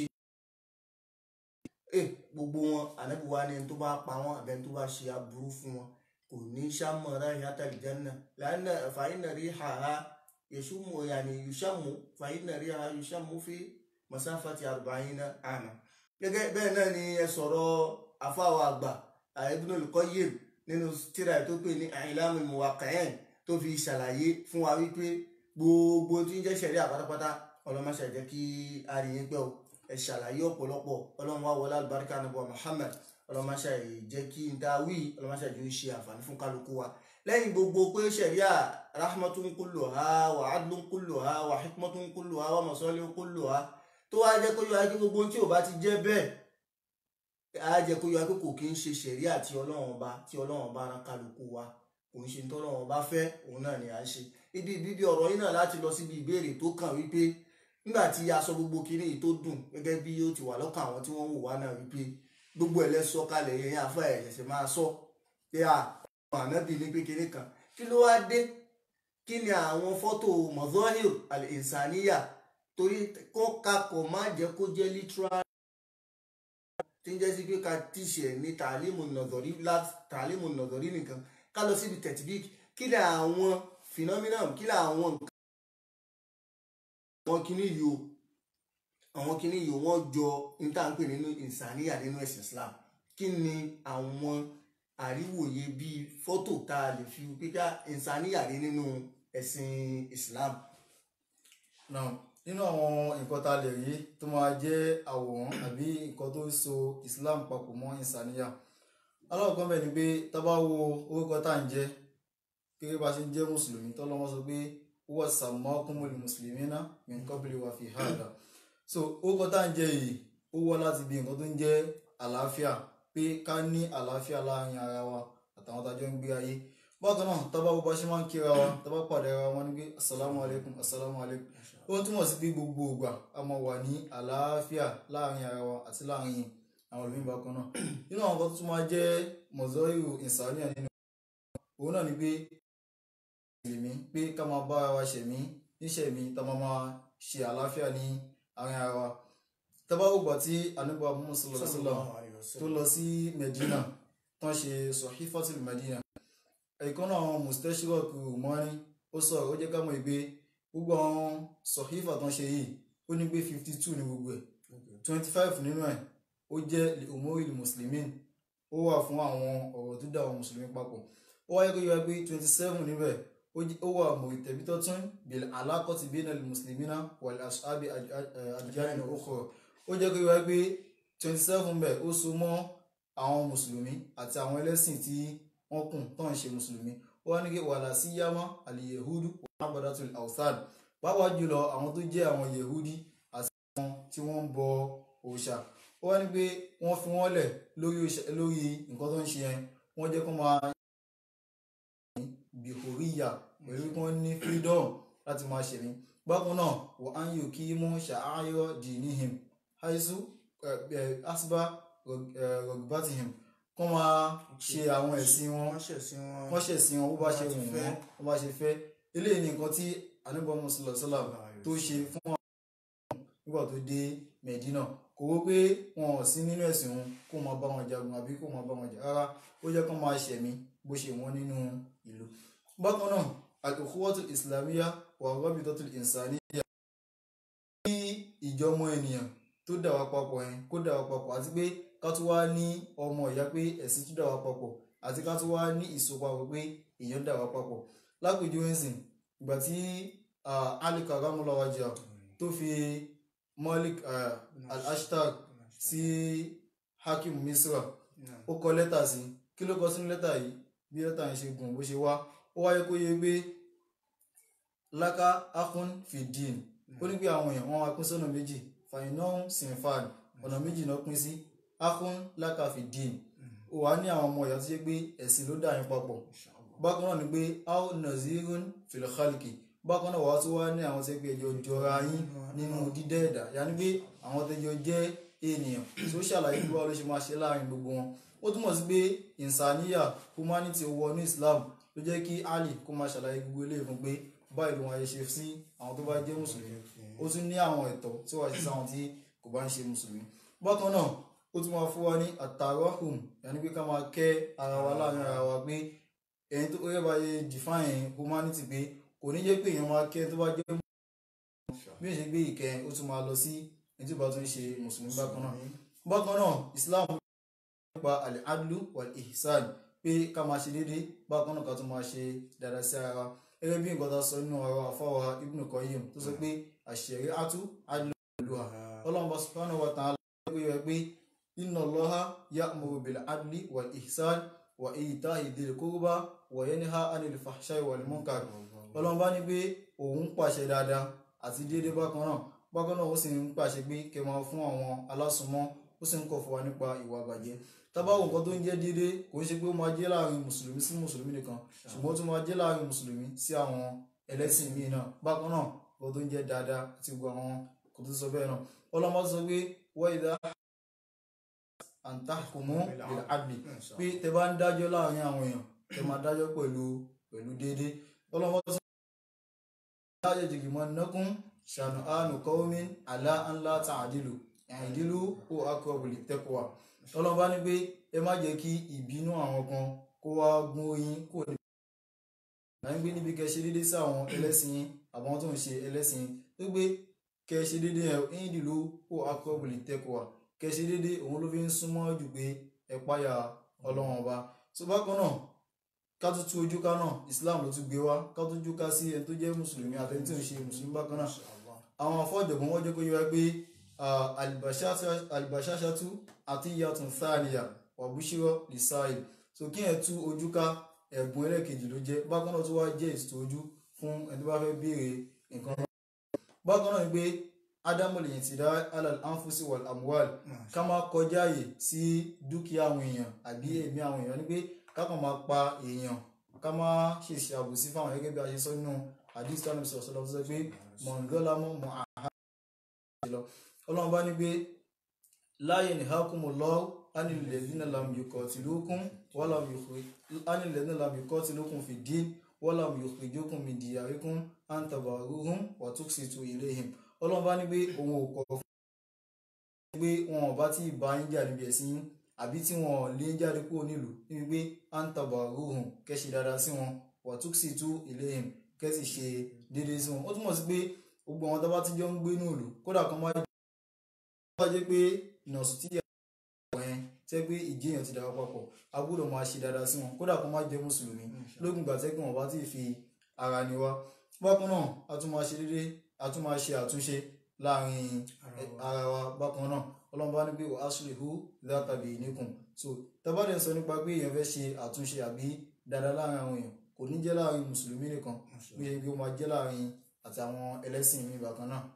gbogbo wọn ànábì wa ni ẹni tó bá pa wọn àbẹ́ni tó bá ṣe aburú fún wọn kò ní sàmọ̀ra ìyàtọ̀ ìjánná lánà fàyínà rí hàrá yẹsùmù yàní yùsàmù fàyínà rí hàrá yùsàmù fi masafati arba'ina àmà. gẹ́gẹ́ bẹ́ẹ̀ náà ni ẹ sọ̀rọ̀ afáwọ̀ àgbà Ibnul Qayyim nínú tírà tó pè ní I'lamul Muwaqqi'in tó fi ṣàlàyé fún wa wípé gbogbo tí ń jẹ́ ṣẹ̀rí àpátápátá ọlọ́mọṣẹ́ jẹ́ kí a rí yín pẹ́ o ẹ ṣàlàyé ọ̀pọ̀lọpọ̀ ọlọ́run wá wọlé alùbáríkà nàbọ̀ Muhammad ọlọ́mọṣẹ́ jẹ́ kí n dá wí ọlọ́mọṣẹ́ jẹ́ ó ṣe àǹfààní fún kálukú wa lẹ́yìn gbogbo pé ṣẹ̀ríà rahmatun kulluha wa adlun kulluha wa hikmatun kulluha wa masalihun kulluha tó wá jẹ́ kó yọ ayé gbogbo tí ò bá ti jẹ́ bẹ́ẹ̀ á jẹ́ kó yọ ayé kò kí ń ṣe ṣẹ̀ríà tí ọlọ́run ọba tí ọlọ́run ọba rán kálukú wa kò ń ṣe ní tọ́lọ́run ọba fẹ́ òun náà ni à ń ṣe ibi bíbí ọ̀rọ̀ yìí náà láti lọ síbi ìbéèrè tó kàn wípé nígbà tí a sọ gbogbo kinní yìí tó dùn gẹ́gẹ́ bí ó ti wà lọ́kàn àwọn tí wọ́n wò wá náà wípé gbogbo ẹ̀ lẹ́sọ kalẹ̀ yẹn àfọ ẹ̀ ṣẹ̀ṣẹ̀ máa sọ pé à ànábì ní pé kinní kan kí ló wá dé kí ni àwọn fọ́tò mọ̀zọ́hìr al-insaniya torí kó kakọ̀ má jẹ́ kó jẹ́ literal tí ń jẹ́ sí pé ká tíṣẹ̀ ní tàlímù nọ̀zọ̀rí tàlímù nọ̀zọ̀rí nìkan ká lọ síbi tẹ̀tìbík kí ni àwọn phenomenon kí ni àwọn nǹkan àwọn kinní yìí o àwọn kinní yìí wọ́n jọ ní tá à ń pè nínú ìsàníyà nínú ẹ̀sìn Islam kí ni àwọn àríwòye bíi fọ́tò tá a lè fi pípẹ́ ìsàníyà rí nínú ẹ̀sìn Islam. now nínú àwọn nǹkan tá a lè rí tó máa jẹ́ àwòrán àbí nǹkan tó so Islam papọ̀ mọ́ ìsàníyà aláwọ̀kan bẹ̀ ni pé tá a bá wo orúkọ tá à ń jẹ́ gẹ́gẹ́ bá a ṣe ń jẹ́ mùsùlùmí tọ́lọ́wọ́ sọ pé huwa sammakumul muslimina min qabli wa fi hada so orúkọ tá à ń jẹ́ yìí ó wá láti bí nǹkan tó ń jẹ́ àlàáfíà pé ká ní àlàáfíà láàrin ara wa àtàwọn tájọ́ ń gbé ayé bákan náà tábà bó bá ṣe máa ń kíra wa tábà pàdé ara wa ní pé asalaamu alaykum asalaamu alaykum ó túmọ̀ sí pé gbogbo ìgbà a máa wà ní àlàáfíà láàrin ara wa àti láàrin àwọn olùmí bákan náà nínú àwọn kan tó tún máa jẹ́ mọ̀zọ́rìrò ìsàníyàn nínú òun náà ni pé ìlèmí pé ká máa bá ara wa ṣẹ̀mí níṣẹ̀mí tá máa máa ṣe àlàáfíà ní àárín ara wa tábà ó gbà tí anubu muhammad sallallahu alaihi wasallam tó lọ sí medina tán ṣe sọ̀hífọ́tìlì medina ẹ̀kan náà àwọn mustachirok mọ́rin ó sọ̀rọ̀ ó jẹ́ ká mọ̀ pé gbogbo àwọn sọ̀hífà tán ṣe yìí ó ní pé fifty two ní gbogbo ẹ̀ twenty five nínú ẹ̀ ó jẹ́ umoril muslimin ó wà fún àwọn ọ̀rọ̀ tó dá àwọn mùsùlùmí papọ̀ ó wáyé kó yọ pé twenty seven níbẹ̀ ó wà mọ̀tẹ́bítọ́tún bil alákọ̀tì bínú muslimina wal ashabi àdìjáde okòrò ó jẹ́ kó yọ pé twenty seven bẹ̀ ó so mọ́ àwọn mùsùlùmí àti àwọn ẹlẹ́sìn tí wọ́n kùn tó ń ṣe mùsùlùmí ó wá ní kí wàhálà sí yámá àlìyehúdú wàhábàdàtul awsan pàápàá jùlọ àwọn tó jẹ́ àwọn yehudi àti àwọn tí wọ́n ń bọ òòṣà ó wá ní pé wọ́n fi wọ́n lẹ̀ lórí nǹkan tó ń ṣe yẹn wọ́n jẹ́ kó máa bìhóríyà pẹ̀lú kí wọ́n ní freedom láti máa ṣẹ̀mí bákan náà wọ́n á ń yò kí mú ṣàáyọ̀ dì níhìm haisu asba rọgbàtìhìm kọ́ máa ṣe àwọn ẹ̀sìn wọn wọ́n ṣẹ̀sìn wọn bó bá ṣe wù wọ́n bó bá ṣe fẹ́ eléyìí ni nǹkan tí anábọ̀ mùsùlùmí tó ṣe fún nígbà tó dé Medina kò wó pé wọn ò sí nínú ẹ̀sìn òun kó máa bá wọn jagun àbí kó máa bá wọn jà rárá ó jẹ́ kó máa ṣẹ̀mí bó ṣe wọ́n nínú ìlú. bákan náà al-ukhuwatu islamiyya wà rabitatu insaniyya ní ìjọmọ ènìyàn tó dà wá papọ̀ yẹn kó dà wá papọ̀ àti pé ká tún wá ní ọmọ ìyá pé ẹ̀sìn tún dà wá papọ̀ àti ká tún wá ní ìsopapọ̀ pé èèyàn dà wá papọ̀ lápèjúwe ńsìn ìgbà tí Ali karamulawa wajah tó fi Malik al-Ashtar sí Hakim Misra ó kọ lẹ́tà sí kí ló kọ sínú lẹ́tà yìí bí lẹ́tà yẹn ṣe gùn bó ṣe wá ó wáyé kó yẹ pé laka akun fidin ó ní pé àwọn èèyàn wọn wá pín sọ́nà méjì fainahun sinfan ọ̀nà méjì náà pín sí akun laka fidin ó wá ní àwọn ọmọ ìyá tó ṣe pé ẹ̀sìn ló dà yín papọ̀ bákan náà ni pé ao nazirun filkhalki bákan náà wàá tún wá ní àwọn tẹ́gbẹ́ ẹjọ́ jọra yín nínú dídẹ́ ẹ̀dá yàní pé àwọn tẹ́jọ́ jẹ́ ènìyàn tó ṣàlàyé bí wàá ló ṣe máa ṣe láàrin gbogbo wọn ó túmọ̀ sí pé ìsàníyà humanity wọ ní Islam ló jẹ́ kí Ali kó máa ṣàlàyé gbogbo eléyìí fún pé báyìí ló wọn ayé ṣe sí àwọn tó bá jẹ́ mùsùlùmí ó tún ní àwọn ẹ̀tọ́ tí wàá ṣe sáwọn tí kò bá ń ṣe mùsùlùmí bákan náà ó tún máa fún wa ní àtàrọ́hùn yàní pé ká máa kẹ́ ara wa láàrin ara wa pé ẹni tó rẹ́ bá yẹ define humanity pé kò ní jẹ́ pé èèyàn máa kẹ́ tó bá jẹ́ bí èèyàn ṣe gbé ìkẹ́ ó tún máa lọ sí ẹni tó bá tún ṣe mùsùlùmí bákan náà bákan náà Islam nípa al-adlu wal-ihsan pé ká máa ṣe déédéé bákan náà ká tún máa ṣe dáadáa sí ara wa gẹ́gẹ́ bí nǹkan tó sọ nínú ọ̀rọ̀ àfọwọ́ Ibn Qayyim tó sọ pé ash-shari'atu adlu olùwà ọlọ́run bá subhanahu wa ta'ala pé yọ pé inna Allaha ya'muru bil-adli wal-ihsan wa ita'i dhil qurba wa yanha 'anil fahsha'i wal-munkar ọlọ́run bá ní pé òun pàṣẹ dáadáa àti déédéé bákan náà bákan náà ó sì ń pàṣẹ pé kẹ́ máa fún àwọn alásùnmọ́ ó sì ń kọ̀ fún wa nípa ìwà àbàjẹ́ tábàwò nǹkan tó ń jẹ́ déédéé kò ń ṣe pé ó máa jẹ́ láàrin mùsùlùmí sí mùsùlùmí nìkan ṣùgbọ́n ó tún máa jẹ́ láàrin mùsùlùmí sí àwọn ẹlẹ́sìn míì náà bákan náà nǹkan tó ń jẹ́ dáadáa àti gbogbo àwọn kò tó sọ bẹ́ẹ̀ náà ọlọ́mọ sọ pé wọ́n ìdá àǹtàkùnmú bil adli pé tẹ bá ń dájọ́ láàrin àwọn èèyàn tẹ máa dájọ́ pẹ̀lú pẹ̀lú déédéé ọlọ́mọ sọ pé láyé jìgìmọ̀ nọ́kún ṣàánú àánú kọ́wọ́mí àlá ńlá tààdìlù àìdílù ó aqrabu littaqwa ọlọ́run bá ní pé ẹ má jẹ́ kí ìbínú àwọn kan kó wá gún oyin kó ní. láyé gbé níbi kẹ́ ṣe déédé sí àwọn ẹlẹ́sìn yín àbáwọn tó ń ṣe ẹlẹ́sìn yín tó gbé kẹ́ ṣe déédé ẹ̀ ẹ̀yìn dìlú ó aqrabu littaqwa kẹ́ ṣe déédé òun ló fi ń súnmọ́ jù pé ẹ páyà ọlọ́run ọba tó bákan náà ká tó tú ojú ká náà Islam ló tún gbé wá ká tó ojú ká sí ẹni tó jẹ́ mùsùlùmí àtẹni tí ò ń ṣe mùsùlùmí bákan náà àwọn afọ́jọ̀gbọ́n wọ́n jẹ́ kó yé wa pé albashashatu atiyatun thaniya wa bushira lisail so kí ẹ tú ojú ká ẹ̀bùn ẹlẹ́kejì ló jẹ́ bákan náà tó wá jẹ́ ìsìtò ojú fún ẹni tó bá fẹ́ béèrè nǹkan náà bákan náà ni pé ádámù lè ti dá alal anfusi wal amwal ká máa kọjá àyè sí dúkìá àwọn èèyàn àbí ẹ̀mí àwọn èèyàn ni pé ká kàn máa pa èèyàn ká máa ṣèṣe àbòsí fáwọn gẹ́gẹ́ bí a ṣe sọ nínú hadith tánà sọ̀rọ̀ sọ̀rọ̀ sọ pé mọ̀ngọ́lámọ́ mọ̀ àhá lọ ọlọ́run bá ní pé láyé ní hakumullahu ánìlẹ̀dínà lam yuqatilukum walam ánìlẹ̀dínà lam yuqatilukum fi din walam yukhrijukum min diyarikum an tabarruhum wa tuqsitu ilayhim ọlọ́run bá ní pé òun ò kọ̀ fún pé wọn ò bá tí ì bá yín jà níbi ẹ̀sìn yín àbí tí wọn ò lé jáde kúrò nílùú níbi pé an tabarruhum kẹ́sì dáadáa sí wọn wa tuqsitu ilayhim kẹ́sì ṣe déédéé sí wọn ó túmọ̀ sí pé gbogbo àwọn tó bá ti jọ ń gbé ní ìlú kódà kan máa bá jẹ́ pé nọ̀sù tí àwọn yẹn tẹ́ pé ìjẹyàn ti dára papọ̀ a gbọ́dọ̀ máa ṣe dáadáa sí wọn kódà kan máa jẹ́ mùsùlùmí lókun ìgbà tẹ́ pé wọn bá ti fi ara ni wá bákan náà a tún máa ṣe déédéé a tún máa ṣe àtúnṣe láàrin ara wa bákan náà ọlọ́run bá ní pé wàá sùlẹ̀hù látàbí ìníkùn so tábàdẹ̀ sọ nípa pé èèyàn fẹ́ ṣe àtúnṣe àbí dáadáa láàrin àwọn èèyàn kò ní jẹ́ láàrin mùsùlùmí nìkan bí ó máa jẹ́ láàrin àti àwọn ẹlẹ́sìn mi bákan náà.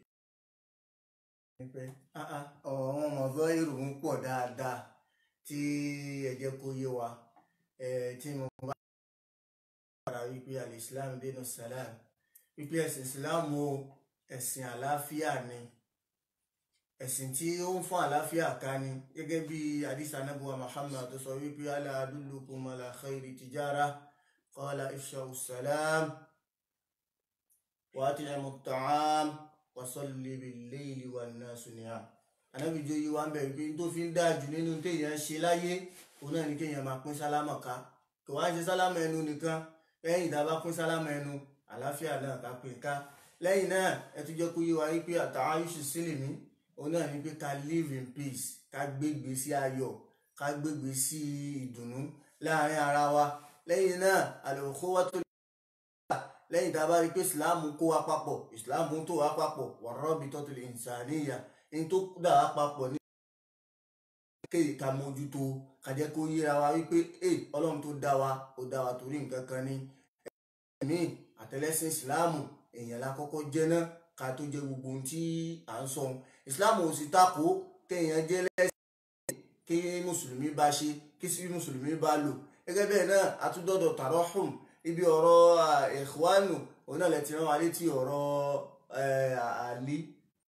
ọ̀rọ̀ wọn mọ̀ fẹ́ ìròyìn pọ̀ dáadáa tí ẹ jẹ́ kó yé wa tí mo bá padà wípé alìsílám dínú sàlám wípé ẹ̀sìn islam o ẹ̀sìn àlàáfíà ni ẹ̀sìn tí ó ń fún àlàáfíà ká ni gẹ́gẹ́ bí àdìsá anábùwà muhammad tó sọ wípé ala adullukum ala khayri tijara qala ifsha'u salam wa at'imu at-ta'am wasalli bil-layli wan-nasu niyam ànábì jẹ́ oyé wa ń bẹ̀rẹ̀ pé tó fi ń dáa jù nínú téèyàn ṣe láyé òun náà ni kéèyàn máa pín sálámà ká kò wá ṣe sálámà ẹnu nìkan lẹ́yìn tá a bá pín sálámà ẹnu àlàáfíà náà ká pín ká lẹ́yìn náà ẹ tún jẹ́ kó yé wa wípé àtàwáyùsù sílẹ̀ mí òun náà ni pé ká live in peace ká gbégbé sí ayọ̀ ká gbégbé sí ìdùnnú láàrin ara wa lẹ́yìn náà al-ukhuwatu lẹ́yìn tá a bá rí pé ìsìláàmù kó wa papọ̀ ìsìláàmù tó wa papọ̀ war-rabitatul insaniyya ní tó dà wá papọ̀ ní kéyìí ká mójútó ká jẹ́ kó yéra wa wípé ẹ ọlọ́run tó dá wa ó dá wa torí nǹkan kan ní ẹ̀mí àtẹlẹsìn ìsìláàmù èèyàn la kọ́kọ́ jẹ́ náà ká tó jẹ́ gbogbo ohun tí à ń sọ ìsìláàmù ò sì takò kéèyàn jẹ́ lẹ́sìn kí mùsùlùmí bá ṣe kí sí mùsùlùmí bá lò gẹ́gẹ́ bẹ́ẹ̀ náà àtúndọ̀dọ̀ tarahum ibi ọ̀rọ̀ ikhwanu òun náà lè ti rán wa létí ọ̀rọ̀ àlí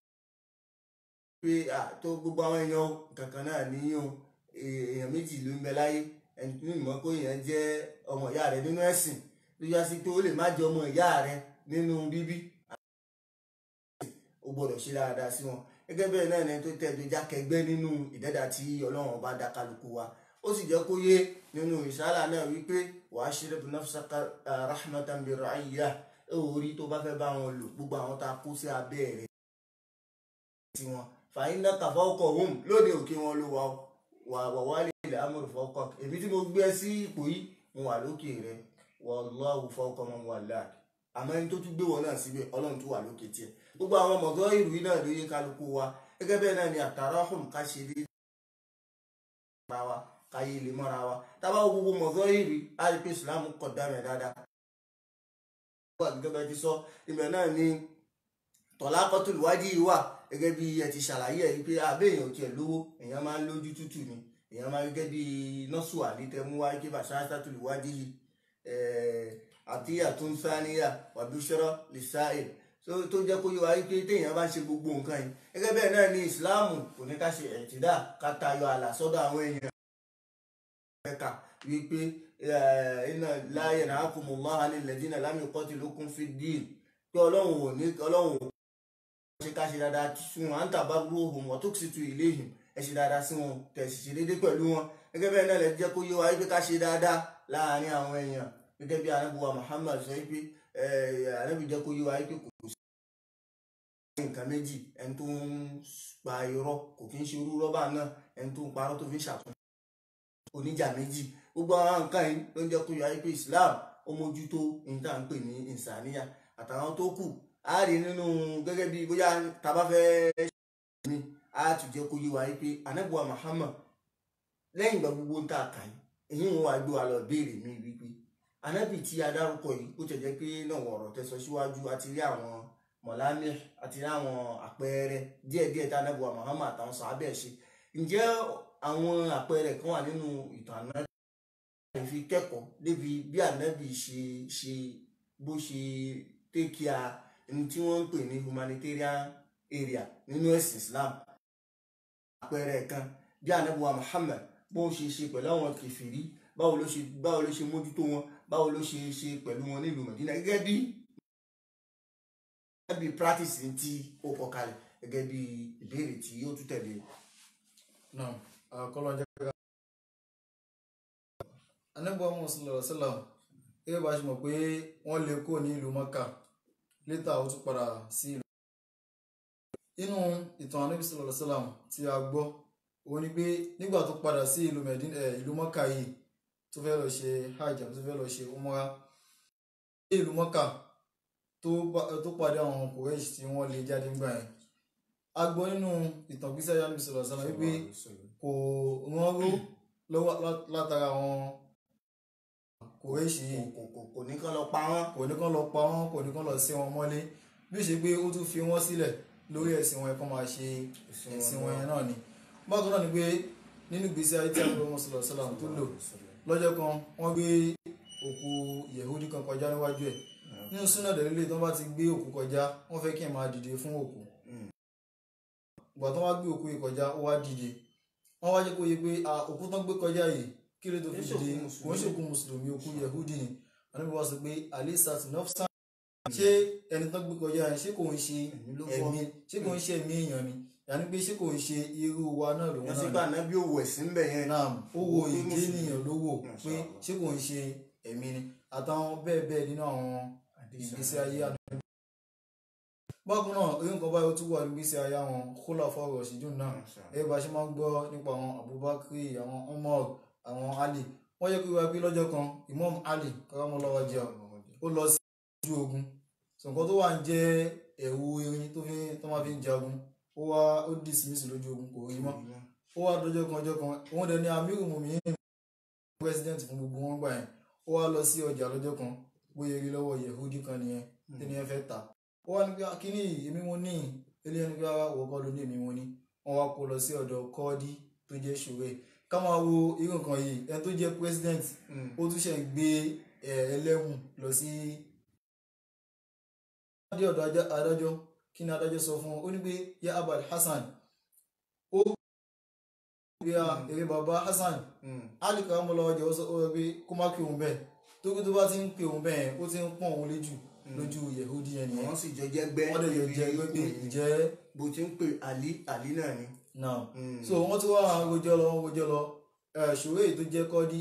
pé tó gbogbo àwọn èèyàn kankan náà níyàn èèyàn méjì ló ń bẹ láyé ẹni tó mọ̀ pé èèyàn jẹ́ ọmọ ìyá rẹ nínú ẹ̀sìn ló yá sí pé ó lè má jẹ́ ọmọ ìyá rẹ nínú bíbí ó gbọ́dọ̀ ṣe dáadáa sí wọn gẹ́gẹ́ bẹ́ẹ̀ náà ni tó tẹ̀dó jákẹgbẹ́ nínú ìdẹ́dà tí ọlọ́run ọba dá kálukú wa ó sì jẹ́ kó yé nínú ìsálà náà wípé wàá ṣe rẹ̀ nafsaka rahmatan bi ra'iyya orí tó bá fẹ́ bá wọn lò gbogbo àwọn tá a kó sí abẹ́ rẹ̀ tí wọn fàyín náà kàfọ́ ọkọ̀ home lóde òkè wọn ló wà wà wà wà lè lè amúrò fọkọ èmi tí mo gbé sí ipò yìí mo wà lókè rẹ wallahu fawqa man wallak àmọ́ ẹni tó tún gbé wọn náà síbẹ̀ ọlọ́run tó wà lókè tiẹ̀ gbogbo àwọn mọ̀tọ́ ìlú yìí náà ló yẹ kálukú wa gẹ́gẹ́ bẹ́ẹ̀ náà ni àtàràhùn ká ṣe dé ara wa ká yé lè mọ́ra wa tábà wo gbogbo mọ̀tọ́ ìlú á rí pé Islam kọ̀ dá mi dáadáa. gẹ́gẹ́ bẹ́ẹ̀ ti sọ ibẹ̀ náà ni tọ̀lákọ́tùlù wájú yìí wà gẹ́gẹ́ bí ẹ ti ṣàlàyé ẹ̀ pé abẹ́ èèyàn tiẹ̀ lówó èèyàn máa ń lójú tútù ni èèyàn máa ń gẹ́gẹ́ bí nọ́ọ̀sù àlítẹ́mú wáyé kí bàṣá sátúlù wájú yìí àti àtúnṣáníyà wàbíṣọ́rọ́ lè sáì tó jẹ́ kó yẹ wá wípé téèyàn bá ṣe gbogbo nǹkan yìí gẹ́gẹ́ bẹ́ẹ̀ náà ni ìsìláàmù kò ní ká ṣe ẹ̀tìdá ká tayọ àlà sọ́dọ̀ àwọn èèyàn ẹ̀ka wípé iná láàyè náà kò mọ̀ máa ní lẹ́dínà lámì kọ́tì lókun fi dín pé ọlọ́run ò ní ọlọ́run ò ṣe ká ṣe dáadáa sí wọn à ń tàbá gbó ohun wọn tó sì tu ilé yìí ẹ ṣe dáadáa sí wọn tẹ̀sí ṣe déédéé pẹ̀lú wọn gẹ́gẹ́ bẹ́ẹ̀ náà lè jẹ́ kó yé wa wípé ká ṣe dáadáa láàárín àwọn èèyàn gẹ́gẹ́ bí anábùwà Muhammad sọ wípé anábì jẹ́ kó yé wa wípé kò sí nǹkan méjì ẹni tó ń pa irọ́ kò kí ń ṣe irú rọ́bà náà ẹni tó ń parọ́ tó fi ń ṣàtúnṣe oníjà méjì gbogbo àwọn nǹkan yìí ló ń jẹ́ kó yé wa wípé Islam ó mójútó ní tá à ń pè ní ìsàníyà àtàwọn tó kù a rí nínú gẹ́gẹ́ bí bóyá tàbá fẹ́ ṣe ní a tún jẹ́ kó yé wa wípé anábùwà Muhammad lẹ́yìn ìgbà gbogbo ń tà kàn yìí èyí wọn wá gbé wa lọ béèrè mi wípé anábì tí a dárúkọ yìí ó tẹ̀jẹ́ pé náà wọ̀ ọ̀rọ̀ tẹ́sọ síwájú àti rí àwọn mọ̀lámẹ́ àti rí àwọn àpẹẹrẹ díẹ̀díẹ̀ tí anábì wa Muhammad àtàwọn sàábẹ̀ ṣe ǹjẹ́ àwọn àpẹẹrẹ kan wà nínú ìtàn anábì fi kẹ́kọ̀ọ́ débi bí anábì ṣe ṣe bó ṣe tẹ́kíà ní tí wọ́n ń pè ní humanitarian area nínú ẹ̀sìn Islam àpẹẹrẹ kan bí anábì wa Muhammad bó ṣe ṣe pẹ̀lú àwọn kẹfìrí báwo ló ṣe báwo ló ṣe mójútó wọn báwo ló ṣe ṣe pẹ̀lú wọn nílùú Mẹ̀dínà gẹ́gẹ́ bí gẹ́gẹ́ bí practice tí ó kọ kalẹ̀ gẹ́gẹ́ bí ìbéèrè tí ó tún tẹ̀lé. náà àkọlọ jẹ ká. anábọ̀ mùsùlùmí sálàm gẹ́gẹ́ bá a ṣe mọ̀ pé wọ́n lè kó ní ìlú Mọ́kà létà ó tún padà sí ìlú. inú ìtàn anábì sálàm sálàm tí a gbọ́ òun ni pé nígbà tó padà sí ìlú Mẹ̀dínà ìlú Mọ́kà yìí tó fẹ́ lọ ṣe hajj àbí tó fẹ́ lọ ṣe umra ní ìlú mọ́kà tó pàdé àwọn kòrèṣ tí wọ́n lè jáde ńgbà yẹn a gbọ́ nínú ìtàn gbísẹ́ yá níbi sọ̀rọ̀ sọ́nà wípé kò rán ró lọ́wọ́ látara àwọn kòrèṣ yìí kò ní kán lọ pa wọ́n. kò ní kán lọ pa wọ́n kò ní kán lọ sí wọn mọ́lé bí ó ṣe pé ó tún fi wọ́n sílẹ̀ lórí ẹ̀sìn wọn ẹ̀kọ́ máa ṣe ẹ̀sìn wọn yẹn náà ni bákan náà ni pé nínú ìgbésí ayé tí àwọn ọmọ sọ̀rọ̀ sọ́nà tó lò lọ́jọ́ kan wọ́n gbé òkú yehudi kan kọjá níwájú ẹ̀ nínú súnà dẹ̀lélẹ̀ tó bá ti gbé òkú kọjá wọ́n fẹ́ kí ẹ̀ máa dìde fún òkú ìgbà tó wá gbé òkú yìí kọjá ó wá dìde wọ́n wá jẹ́ kó yé pé òkú tán gbé kọjá yìí kí ló tó fi dìde kò ń ṣòkú mùsùlùmí òkú yehudi ni wọ́n níbi wá sọ pé alisat nafsa ṣé ẹni tó gbé kọjá yẹn ṣé kò ń ṣe Ẹ̀mí ló fọ́. ẹ̀mí ṣé kò ń ṣe ẹ̀mí èèyàn ni yàní pé ṣé kò ń ṣe irú wa náà lòun wọ́n náà sì ni gbà náà bí òwò ẹ̀sìn ń bẹ̀ yẹn náà ó wo Ó pé ìdí Mùsùlùmí. ènìyàn ló wò pé Masha Allah. ṣé kò ń ṣe ẹ̀mí ni àtàwọn bẹ́ẹ̀ bẹ́ẹ̀ nínú àwọn ìgbésí ayé àdúgbò. bákan náà orí nǹkan báyìí ó tún wà nígbésí ayé àwọn kólà fọwọ́ ṣíjú náà Masha Allah. ẹ bá ṣe máa ń gbọ́ nípa àwọn Abubakar àwọn Umar àwọn Ali wọ́n yẹ kí wọ́n pé lọ́jọ́ kan Imam Ali karamọ́lọ́wọ́ jẹ́ ó lọ sí ojú ogun sọ̀kan tó wà ń jẹ́ ẹ̀wù irin tó fi tó máa fi ń jagun ó wá ó dismiss lójú ogun kò rí mọ́ ó wá dọjọ́ kan ọjọ́ kan òun dẹ̀ ní amiru muminin president fún gbogbo wọn gbà yẹn ó wá lọ sí ọjà lọ́jọ́ kan bóyá rí lọ́wọ́ yehudi kan nìyẹn tí ni ẹ fẹ́ tà ó wá ní pé kíní èmi mo ní ilé ẹni pé wọ́n kọ́ ló ní èmi mo ní wọ́n wá kó lọ sí ọ̀dọ̀ kọ́ọ́dí tó jẹ́ ṣòwe ká máa wo irú nǹkan yìí ẹni tó jẹ́ president Mm. ó tún ṣe ń gbé ẹ, ẹlẹ́wọ̀n lọ sí dé ọ̀dọ̀ ajá- adájọ́ kí ni adájọ́ sọ fún un ó ní pé ya abal hasan ó gbé a eré baba hasan Mm. ali karamola ọjà ó sọ ó sọ pé kó má pè òun bẹ́ẹ̀ torí tó bá ti ń pè òun bẹ́ẹ̀ ó ti ń pọ̀n òun léjù lójú yehudi yẹn nìyẹn wọ́n sì jọ jẹ́ gbẹ́ wọ́n dẹ̀ yọ jẹ́ níbi pé ikùn ìjẹ́ bó ti ń pè àlí àlí náà ni. náà Mm. so wọ́n tún wá rojọ́ lọ wọ́n rojọ́ lọ ẹ̀, ṣòro èyí tó jẹ́ kọ́dí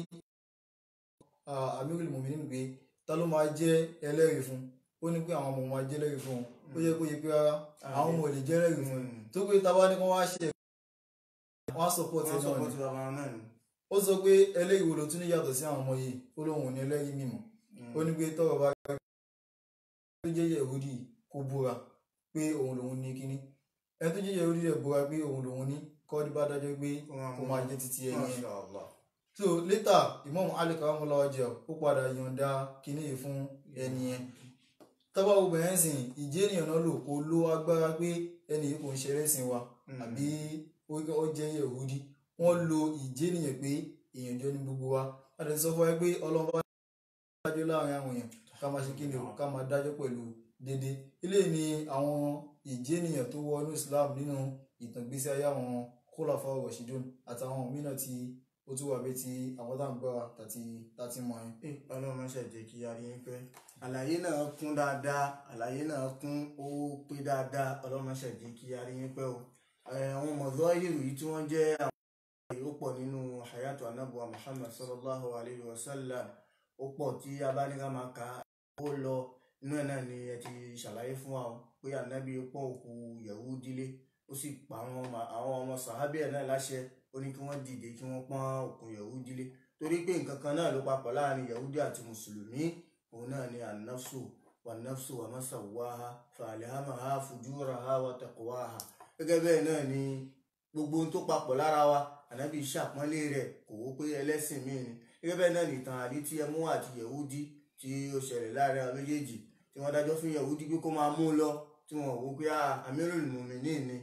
amirul muminin pé ta ló máa jẹ́ ẹlẹ́rìí fún ó ní pé àwọn ọmọ máa jẹ́ ẹlẹ́rìí fún un ó yẹ kó yẹ pé rárá àwọn ọmọ ò lè jẹ́ ẹlẹ́rìí fún un Mm. tó pé ta bá ní kó wá ṣe wọ́n á support ẹ̀ wọ́n sọ náà pé ni tí bàbá wọn náà ni. ó sọ pé ẹlẹ́rìí wo ló tún ní yàtọ̀ sí àwọn ọmọ yìí ó lóun ò ní ẹlẹ́rìí mímọ́ ó ní pé tọ́rọ̀ bá rẹ tó jẹ́ yẹ̀húdì kó búra pé òun lòun ní kíní ẹni tó jẹ́ yẹ̀húdì rẹ̀ búra pé òun lòun ní kọ́ọ́dí bá dájọ́ pé kó máa jẹ́ títí ẹni yẹn Masha Allah. so later Imam Ali karamọ́lá ọjà ó padà yọ̀ǹda kíní yìí fún ẹni yẹn tọ́ba obìnrin sìn ìjẹ́ ènìyàn náà lò kó ló agbára pé ẹni yìí kò ń ṣeré sìn wa Mm. àbí ó ó jẹ́ yẹ̀húdí wọ́n lo ìjẹ́ ènìyàn pé èèyàn jọ ní gbogbo wa a lè sọ fún wa pé ọlọ́run bá dájọ́ láàrin àwọn èèyàn ká máa ṣe kí ni o ká máa dájọ́ pẹ̀lú dédé ilé ni àwọn ìjẹ́ ènìyàn tó wọ inú Islam nínú ìtàn ìgbésí ayé àwọn kólàfà rọ̀ṣídùn àtàwọn mìíràn tí ó tún wà bí ti àwọn tá à ń gbọ́ra tàti tàti mọ̀ yẹn. Eh, ọlọ́run máa ṣàjẹ́ kí a rí yín pẹ́ àlàyé náà kún dáadáa àlàyé náà kún ó pé dáadáa ọlọ́run máa ṣàjẹ́ kí a rí yín pẹ́ o Eh, àwọn mọ̀dọ́ ìrù yìí tí wọ́n jẹ́ àwọn èyí ó pọ̀ nínú hayatu anabuwa muhammad sallallahu alayhi wa sallam ó pọ̀ tí a bá ní ká máa kà á ó lọ inú ẹ̀ náà ni ẹ ti ṣàlàyé fún wa o pé anabi pọ́n òkú Yahudi lé ó sì pa àwọn ọmọ àwọn ọmọ sàhábì ẹ̀ náà láṣẹ ó ní kí wọ́n dìde kí wọ́n pọ́n òkú Yahudi lé torí pé nǹkan kan náà ló papọ̀ láàrin Yahudi àti mùsùlùmí òun náà ni an-nafsu wan-nafsu wa ma sawwaha fa-alhamaha fujuraha wa taqwaha gẹ́gẹ́ bẹ́ẹ̀ náà ni gbogbo ohun tó papọ̀ lára wa ànábì ṣàpọ́nlé rẹ̀ kò wó pé ẹlẹ́sìn míì ni gẹ́gẹ́ bẹ́ẹ̀ náà nìtàn àdí tí ẹmú àti Yahudi tí ó ṣẹlẹ̀ láàrin àwọn méjèèjì tí wọ́n dájọ́ fún Yahudi pé kó máa mú un lọ tí wọ́n wò pé ah, Amirul Mu'minin ni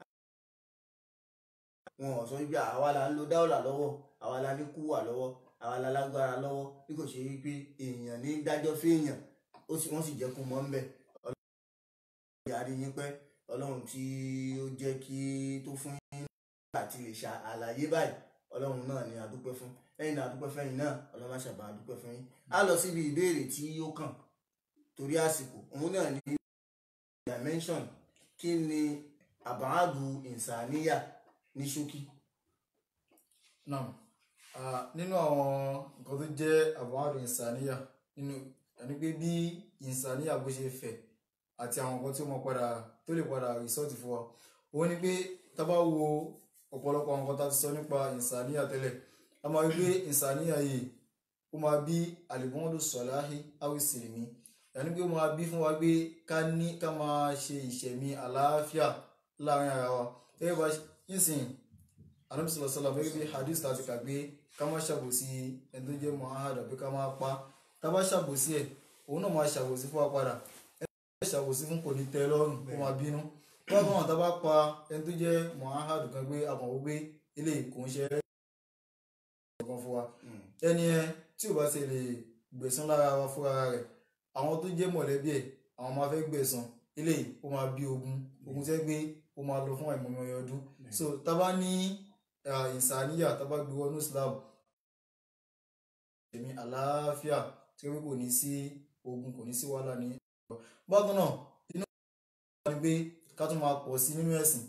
wọn ò sọ wípé àwa la ń lo dáwọ́là lọ́wọ́ àwa la ní kúwà lọ́wọ́ àwa la lágbára lọ́wọ́ bí kò ṣe wípé èèyàn ní dájọ́ fẹ́ẹ̀yàn ó sì wọ́n sì jẹ́ kó mọ́ ń bẹ̀ ọlọ́run ìyá rí yín pẹ́ ọlọ́run tí ó jẹ́ kí tó fún yín àti lè ṣe àlàyé báyìí ọlọ́run náà ni àdúpẹ́ fún ẹ̀yin náà àdúpẹ́ fẹ́yìn náà ọlọ́run má ṣàbà àdúpẹ́ fún yín á lọ síbi ìbéèrè tí ó kàn torí àsìkò òun náà ní dimension kí ni àbáàdù ìsàníyà ní ṣókí. náà ah, nínú àwọn nǹkan tó jẹ́ àbáwádùn ìsàníyà nínú ẹni pé bí ìsàníyà bó ṣe fẹ̀ àti àwọn nǹkan tí ó mọ padà tó lè padà rìsọ́ọ̀tì fún wa òun ni pé tá bá wo ọ̀pọ̀lọpọ̀ àwọn nǹkan tá a ti sọ nípa ìsàníyà tẹ́lẹ̀ a máa rí pé ìsàníyà yìí ó máa bí àlìmọ́ọ́dù sọ̀láhí áwìsìrìmí ẹni pé ó máa bí fún wa pé ká ní ká máa ṣe ìṣẹ̀mí àlàáfíà láàrin ara wa gẹ́gẹ́ bá yínsìn anabi sọlọ sọlọ bẹ́ẹ̀ bí hadith láti kà pé ká má ṣàbòsí ẹni tó jẹ́ muhammad àbí ká má pa tá a bá ṣàbòsí ẹ̀ òun náà máa ṣàbòsí fún wa padà ẹni tó ṣàbòsí fún kò ní tẹ́ lọ́rùn kó máa bínú tó bá wọn tá a bá pa ẹni tó jẹ́ muhammad kan pé a kàn wọ́n pé ilé kò ń ṣe ẹ́ kan fún wa ẹni ẹ tí ò bá ti lè gbẹ̀san lára wa fúnra rẹ̀ àwọn tó jẹ́ mọ̀lẹ́bí ẹ̀ àwọn máa fẹ́ gbẹ̀san ilé ó máa bí ogun ogun tẹ́ gbé ó máa lọ fún àìmọye ọdún so tá a bá ní ah, ìsàníyà tá a bá gbé wọnú Islam èmi àlàáfíà tí wọ́n kò ní sí ogun kò ní sí wàhálà ní bákan náà inú ìgbà ni pé ká tún máa pọ̀ sí nínú ẹ̀sìn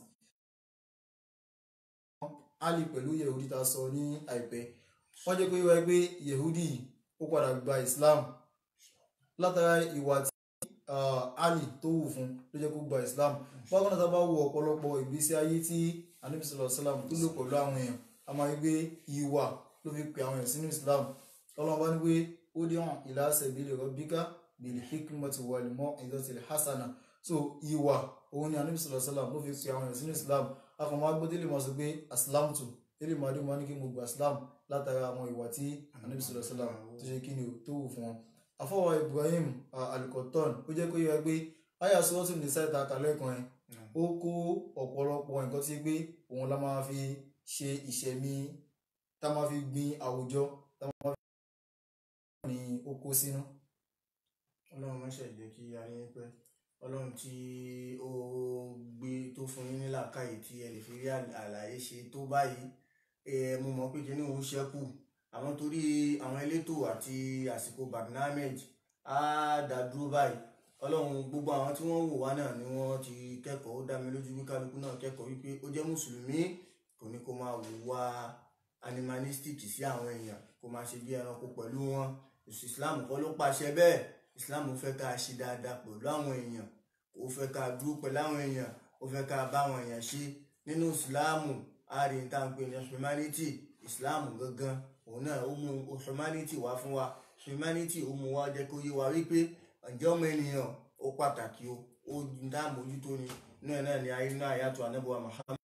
ali pẹ̀lú yehudi ta sọ ní àìpẹ́ wọ́n jẹ́ pé wáyé pé yehudi ó padà gba islam látara ìwà tí ali tó wù fún ló jẹ́ kó gba islam bákan náà tá a bá wo ọ̀pọ̀lọpọ̀ ìgbésí ayé tí anabi sallallahu alaihi wasallam tó lò pẹ̀lú àwọn èèyàn a máa rí pé ìwà ló fi pe àwọn èèyàn sínú islam ọlọ́run bá ní pé ó dé hàn ila sabili rabbika bil hikmati wal mau'izatil hasana so ìwà òun ni anabi sallallahu alaihi wasallam ló fi pe àwọn èèyàn sínú islam afọmọ agbódélé mọ sọ pé aslam tù délé mọ adéwọ̀n ní kí mo gba islam látara àwọn ìwà tí anabi sallallahu alaihi wasallam tó ṣe kí ni o tó wù fún wọn afọwọ ibrahim alikoton ó jẹ́ kó yẹ pé aya sọ́ọ́tún ní sáìta kàlẹ́ kan ẹ̀ ó kó ọ̀pọ̀lọpọ̀ nǹkan tí pé òun la máa fi ṣe ìṣẹ̀mí tá máa fi gbin àwùjọ tá máa fi ní oko sínú. ọlọ́run má ṣe jẹ́ kí a rí yín pẹ́ ọlọ́run tí ó gbé tó fún yín ní làákàyè tí ẹ lè fi rí àlàyé ṣe tó báyìí ẹ mo mọ̀ pé kíní òun ṣẹ́kù àwọn torí àwọn elétò àti àsìkò barnamage á dá dúró báyìí ọlọ́run gbogbo àwọn tí wọ́n wò wá náà ni wọ́n ti kẹ́kọ̀ọ́ ó dá mi lójú wí kálukú náà kẹ́kọ̀ọ́ wípé ó jẹ́ mùsùlùmí kò ní kó máa wùwà animalistic sí àwọn èèyàn kó máa ṣe bí ẹranko pẹ̀lú wọn islam kọ́ ló pàṣẹ bẹ́ẹ̀ islam fẹ́ ká ṣe dáadáa pẹ̀lú àwọn èèyàn ó fẹ́ ká dúró pẹ̀lú àwọn èèyàn ó fẹ́ ká bá àwọn èèyàn ṣe nínú islam a rí n tá à ń pè ní humanity islam gangan òun náà ó mú humanity wá fún wa humanity ó mú wa jẹ́ kó yé wa wípé ǹjẹ́ ọmọ ènìyàn ó pàtàkì o ó dá mójútó ni náà náà ni ayé náà yàtọ̀ anábọ̀wá Muhammad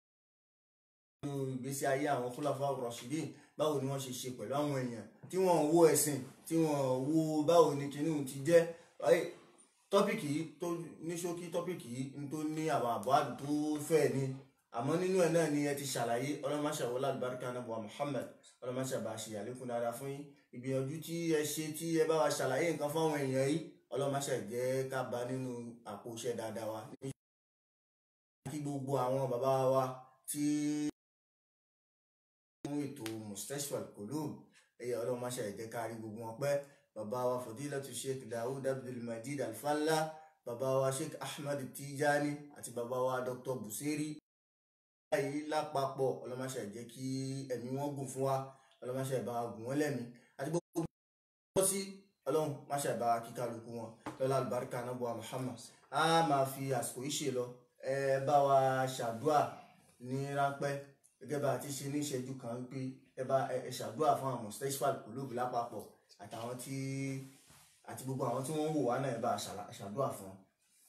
nínú ìgbésí ayé àwọn fúlàfà rọ̀ṣídìn báwo ni wọ́n ṣe ṣe pẹ̀lú àwọn èèyàn tí wọ́n wo ẹ̀sìn tí wọ́n wo báwo ni kinní ti jẹ́ tọ́pìkì yìí tó ní ṣókí tọ́pìkì yìí tó ní àwọn àbọ̀ àdùn tó fẹ́ ni àmọ́ nínú ẹ̀ náà ni ẹ ti ṣàlàyé ọlọ́mọṣà wọlé àlùbáríkà anábọ̀wá Muhammad ọlọ́mọṣà bá ṣe àlékún dáadáa fún yín ìgbìyànjú tí ẹ ṣe tí ẹ bá wa ṣàlàyé nǹkan fáwọn èèyàn yìí ọlọ́mọṣà jẹ́ ká bá nínú àpò iṣẹ́ dáadáa wa kí gbogbo àwọn bàbá wa tí fún ètò mustashfal qulub ẹ̀yà ọlọ́run máṣe ẹ̀jẹ̀ kárí gbogbo wọn pẹ́ bàbá wa fadilatu sheikh dawud abdulmajid alfalla bàbá wa sheikh ahmed tijani àti bàbá wa dr busiri báyìí lápapọ̀ ọlọ́run máṣe ẹ̀jẹ̀ kí ẹ̀mí wọn gùn fún wa ọlọ́run máṣe ẹ̀bá gùn wọn lẹ́mí àti gbogbo wọn sí ọlọ́run máṣe ẹ̀bá kíkálukú wọn lọ́lá alùbáríkà anábọ̀ muhammad a máa fi àsìkò yìí ṣe lọ ẹ bá wa ṣàdúà ní ráńpẹ́ gẹ́gẹ́ bá a ti ṣe ní ìṣẹ́jú kan pé ẹ bá ẹ ṣàdúrà fún àwọn mustashfal qulub lápapọ̀ àtàwọn tí àti gbogbo àwọn tí wọ́n ń wò wá náà ẹ bá a ṣàdúrà fún wọn.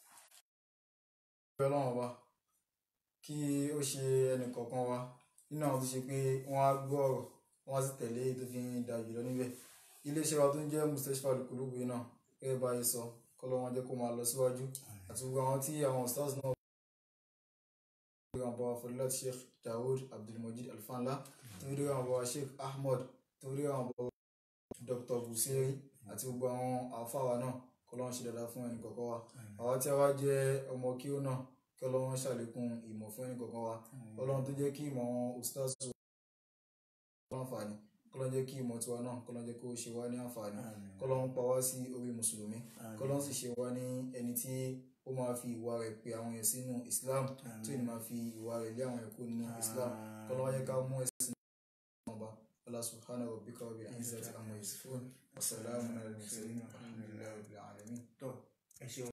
ìfẹ́ ọlọ́run ọba kí ó ṣe ẹnì kọ̀ọ̀kan wa nínú àwọn tó ṣe pé wọ́n á gbọ́ ọ̀rọ̀ wọ́n á sì tẹ̀lé èyí tó fi ń da jùlọ níbẹ̀ iléeṣẹ́ wa tó ń jẹ́ mustashfal qulub yìí náà gẹ́gẹ́ bá a yẹ sọ kọ́lọ́ wọn jẹ́ kó máa lọ síwájú àti gbogbo àwọn tí àwọn stars náà àwọn bàbá fọlọ́láti sheikh dawood abdulmajid alfanla torí àwọn bàbá sheikh ahmed torí àwọn bàbá dr busiri àti gbogbo àwọn àfáwà náà kọlọ́wọ́n ṣe dáadáa fún ẹnì kọ̀ọ̀kan wa àwa tí a wá jẹ́ ọmọ kí ó náà kí ọlọ́wọ́n ṣàlékún ìmọ̀ fún ẹnì kọ̀ọ̀kan wa ọlọ́run tó jẹ́ kí ìmọ̀ wọn ustaz àǹfààní kọlọ́n jẹ́ kí ìmọ̀ tiwa náà kọlọ́n jẹ́ kó ṣe wá ní àǹfààní kọlọ́n pa wá sí orí mùsùlùmí kọlọ́n sì ṣe wá ní ẹni tí ó máa fi ìwà rẹ̀ pe àwọn èèyàn sínú islam tí ó ní máa fi ìwà rẹ̀ lé àwọn èèyàn kúrò nínú islam kọlọ́n wáyé ká mú ẹ̀sìn náà bá Allah subhanahu wa bika wa bi izzati amma yasifun wa salamun ala al-mursalin walhamdulillahi rabbil alamin. tó ẹ ṣeun.